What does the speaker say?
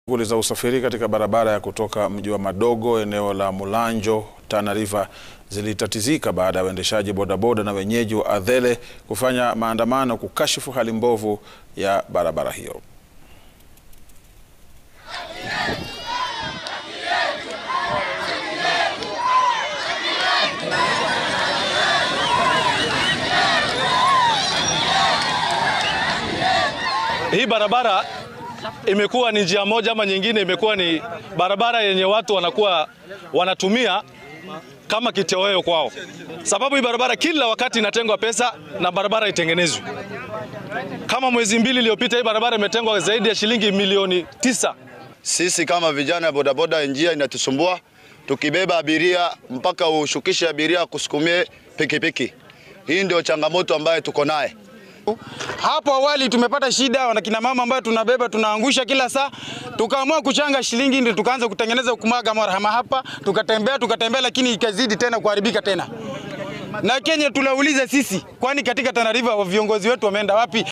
Shughuli za usafiri katika barabara ya kutoka mji wa Madogo eneo la Mulanjo Tana River zilitatizika baada ya waendeshaji bodaboda na wenyeji wa Adhele kufanya maandamano kukashifu hali mbovu ya barabara hiyo. Hii barabara imekuwa ni njia moja ama nyingine, imekuwa ni barabara yenye watu wanakuwa wanatumia kama kitoweo kwao, sababu hii barabara kila wakati inatengwa pesa na barabara itengenezwe. Kama mwezi mbili iliyopita, hii barabara imetengwa zaidi ya shilingi milioni tisa. Sisi kama vijana bodaboda, njia inatusumbua, tukibeba abiria mpaka ushukishe abiria kusukumie pikipiki. Hii ndio changamoto ambayo tuko naye. Hapo awali tumepata shida, wanakina mama ambayo tunabeba tunaangusha kila saa, tukaamua kuchanga shilingi, ndio tukaanza kutengeneza kumaga marhama hapa, tukatembea tukatembea, lakini ikazidi tena kuharibika tena na Kenya tunauliza sisi, kwani katika Tana River viongozi wetu wameenda wapi?